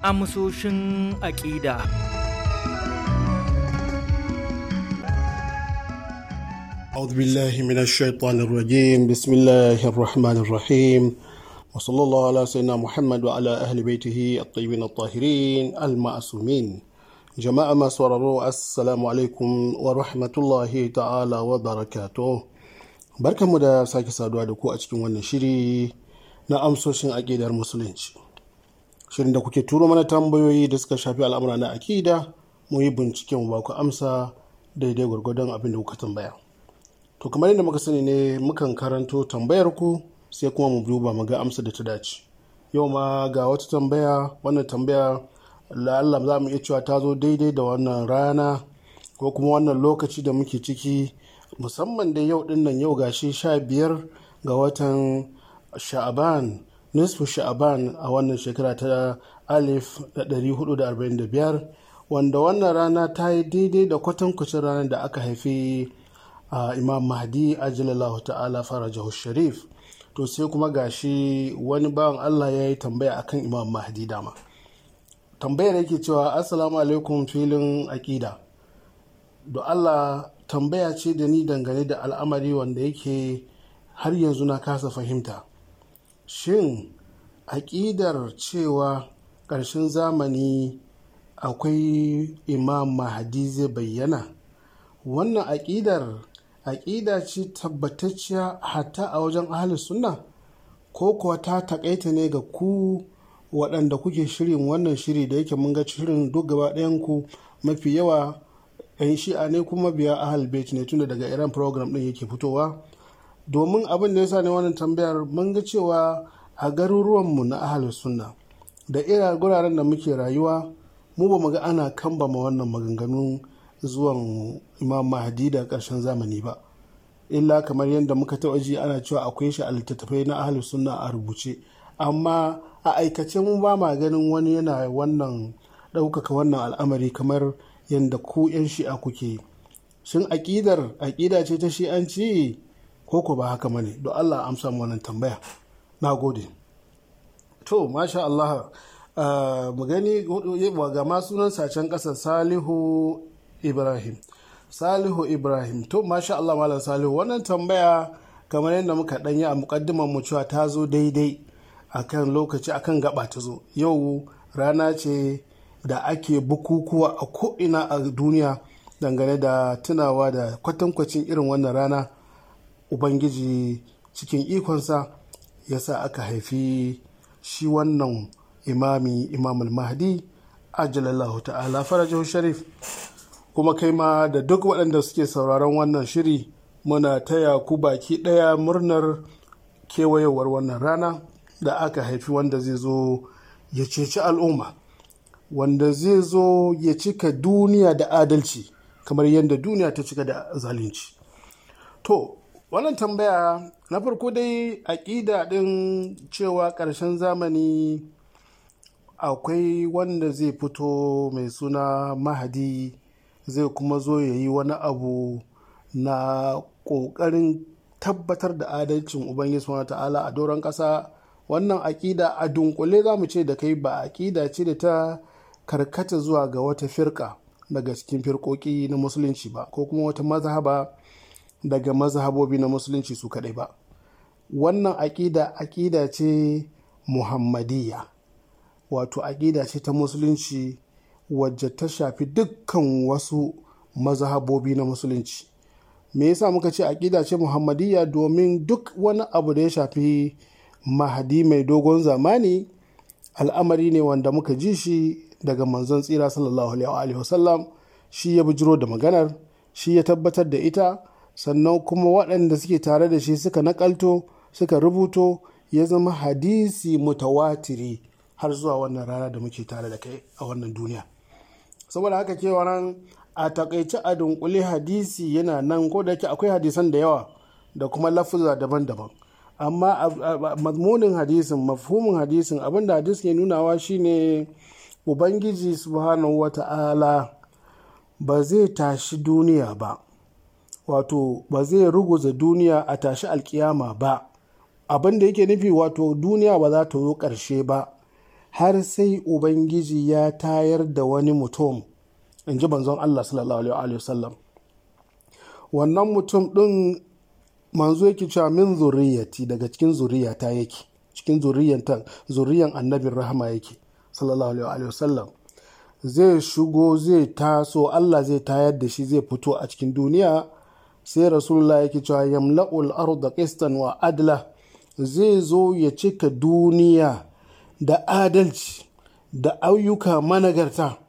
amsoshin aƙida. أعوذ بالله من الشيطان الرجيم بسم الله الرحمن الرحيم وصلى الله على سيدنا محمد وعلى أهل بيته الطيبين الطاهرين المعصومين جماعة ما سورروا السلام عليكم ورحمة الله تعالى وبركاته barka mu da sake saduwa da ku a cikin wannan shiri na amsoshin aƙidar musulunci shirin da kuke turo mana tambayoyi da suka shafi al'amura na aƙida mu yi bincike mu ba ku amsa daidai gwargwadon abin da kuka tambaya to kamar yadda muka sani ne mukan karanto tambayar ku sai kuma mu duba mu ga amsa da ta dace yau ma ga wata tambaya wannan tambaya Allah za mu iya cewa ta zo daidai da wannan rana ko kuma wannan lokaci da muke ciki musamman da yau din nan yau gashi sha biyar ga watan sha'aban nisfu sha'aban a wannan shekara ta alif da ɗari hudu da arba'in da biyar wanda wannan rana ta yi daidai da kwatankwacin ranar da aka haifi a imam mahdi ajalallahu ta'ala farajahu sharif to sai kuma gashi wani bawan allah ya yi tambaya akan imam mahdi dama tambayar yake cewa assalamu alaikum filin aƙida da allah tambaya ce da ni dangane da al'amari wanda yake har yanzu na kasa fahimta shin aƙidar cewa ƙarshen zamani akwai imam mahdi zai bayyana wannan aƙidar aƙida ce tabbatacciya hatta a wajen ahalus sunna ko kuwa ta taƙaita ne ga ku waɗanda kuke shirin wannan shiri da yake mun ga shirin duk gaba ɗayan ku mafi yawa 'yan shi'a ne kuma biya ahal bait ne tunda daga iran program ɗin yake fitowa domin abin da ya sa ne wannan tambayar mun ga cewa a garuruwanmu na ahalus sunna da irin guraren da muke rayuwa mu ba mu ga ana kambama wannan maganganun zuwan imam mahdi da ƙarshen zamani ba illa kamar yadda muka taɓa ji ana cewa akwai shi a littattafai na ahalus sunna a rubuce amma a aikace mu ba ma ganin wani yana wannan ɗaukaka wannan al'amari kamar yadda ku 'yan shi'a kuke shin aƙidar aƙida ce ta shi'anci ko ko ba haka mane don allah amsa wannan tambaya na gode to masha allah mu gani ga ma sunan sacen ƙasa salihu ibrahim salihu ibrahim to masha allah malam salihu wannan tambaya kamar yadda muka ɗanyi a muƙaddimar mu cewa ta zo daidai akan lokaci akan gaba ta zo yau rana ce da ake bukukuwa a ko'ina a duniya dangane da tunawa da kwatankwacin irin wannan rana ubangiji cikin ikonsa ya sa aka haifi shi wannan imami imamul mahdi ajalallahu ta'ala farajahu sharif kuma kai ma da duk waɗanda suke sauraron wannan shiri muna taya ku baki ɗaya murnar kewayewar wannan rana da aka haifi wanda zai zo ya ceci al'umma wanda zai zo ya cika duniya da adalci kamar yadda duniya ta cika da zalunci to wannan tambaya na farko dai aƙida ɗin cewa ƙarshen zamani akwai wanda zai fito mai suna mahadi zai kuma zo ya yi wani abu na ƙoƙarin tabbatar da adalcin ubangiji wa ta'ala a doron ƙasa wannan aƙida a dunkule za mu ce da kai ba aƙida ce da ta karkata zuwa ga wata firka daga cikin firkoki na musulunci ba ko kuma wata mazhaba daga mazhabobi na musulunci su kaɗai ba wannan aƙida aƙida ce muhammadiyya wato aƙida ce ta musulunci wacce ta shafi dukkan wasu mazhabobi na musulunci me yasa muka ce aƙida ce muhammadiyya domin duk wani abu da ya shafi mahadi mai dogon zamani al'amari ne wanda muka ji shi daga manzon tsira sallallahu alaihi wasallam shi ya bijiro da maganar shi ya tabbatar da ita sannan kuma waɗanda suke tare da shi suka nakalto suka rubuto ya zama hadisi mutawatiri har zuwa wannan rana da muke tare da kai a wannan duniya saboda haka kewa nan a takaice a dunkule hadisi yana nan ko da yake akwai hadisan da yawa da kuma lafuza daban-daban amma mazmunin hadisin mafhumin hadisin abinda hadis ke nunawa shine ubangiji subhanahu wata'ala ba zai tashi duniya ba wato ba zai ruguza duniya a tashi alkiyama ba abin da yake nufi wato duniya ba za ta zo ƙarshe ba har sai ubangiji ya tayar da wani mutum in ji banzon Allah sallallahu alaihi wasallam wannan mutum ɗin manzo yake cewa min zuriyati daga cikin zuriyata yake cikin zuriyanta zuriyan annabin rahama yake sallallahu alaihi wasallam zai shigo zai taso Allah zai tayar da shi zai fito a cikin duniya sai rasulullah yake cewa yamla'ul arda qistan wa adla zai zo ya cika duniya da adalci da ayyuka managarta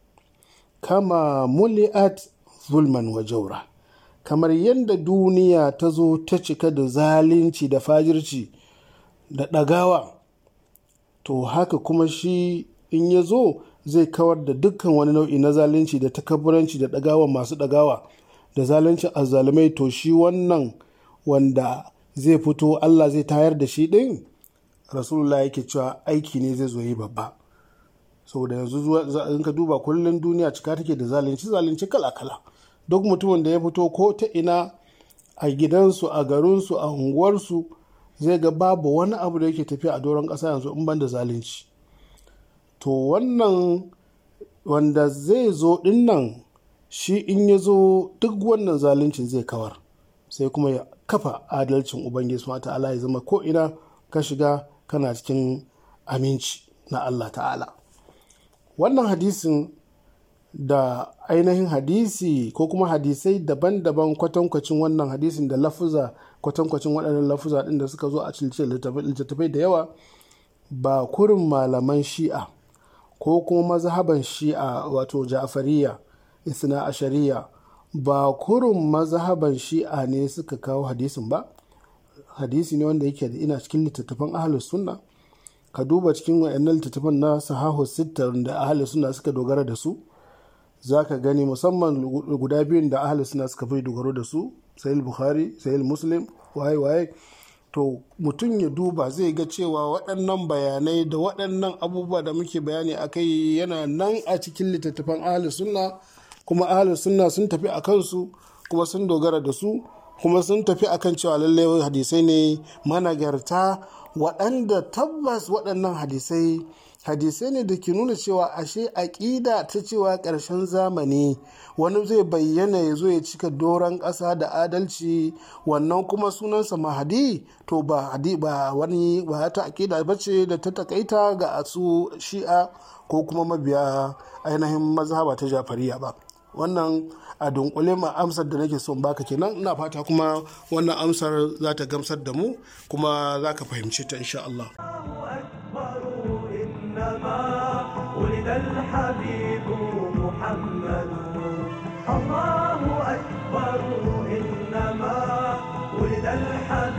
kama muli'at zulman wa jaura kamar yadda duniya ta zo ta cika da zalunci da fajirci da ɗagawa to haka kuma shi in ya zo zai kawar da dukkan wani nau'i na zalunci da takabburanci da ɗagawa masu ɗagawa da zalunci azzalumai to shi wannan wanda zai fito Allah zai tayar da shi ɗin rasulullah yake cewa aiki ne zai zo yi babba saboda yanzu in ka duba kullum duniya cika take da zalunci zalunci kala-kala duk mutumin da ya fito ko ta ina a gidansu a garinsu a unguwarsu zai ga babu wani abu da yake tafiya a doron ƙasa yanzu in ban da zalunci to wannan wanda zai zo dinnan shi in ya zo duk wannan zaluncin zai kawar sai kuma ya kafa adalcin ubangiji subhanahu ta'ala ya zama ko ina ka shiga kana cikin aminci na Allah ta'ala wannan hadisin da ainihin hadisi ko kuma hadisai daban-daban kwatankwacin wannan hadisin da lafuza kwatankwacin waɗannan lafuza ɗin da suka zo a cikin littattafai da yawa ba kurin malaman shi'a ko kuma mazhaban shi'a wato ja'fariya isna ashariya ba kurin mazhaban shi'a ne suka kawo hadisin ba hadisi ne wanda yake da ina cikin littattafan ahlus sunna ka duba cikin wayannan littattafan na sahahu sitta da ahlus sunna suka dogara da su za ka gani musamman guda biyun da ahlus sunna suka fi dogaro da su sahih bukhari sahih muslim waye waye to mutum ya duba zai ga cewa waɗannan bayanai da waɗannan abubuwa da muke bayani a kai yana nan a cikin littattafan ahlus sunna kuma ahlus sunna sun tafi a kansu kuma sun dogara da su kuma sun tafi akan cewa lallai hadisai ne managarta waɗanda tabbas waɗannan hadisai hadisai ne da ke nuna cewa ashe aƙida ta cewa ƙarshen zamani wani zai bayyana ya zo ya cika doron ƙasa da adalci wannan kuma sunansa mahadi to ba hadi ba wani ba ta aƙida ba ce da ta takaita ga su shi'a ko kuma mabiya ainihin mazhaba ta jafariya ba wannan a dunkule ma amsar da nake son baka kenan ina fata kuma wannan amsar za ta gamsar da mu kuma za ka fahimci ta insha Allah. ولد الحبيب محمد الله أكبر إنما ولد الحبيب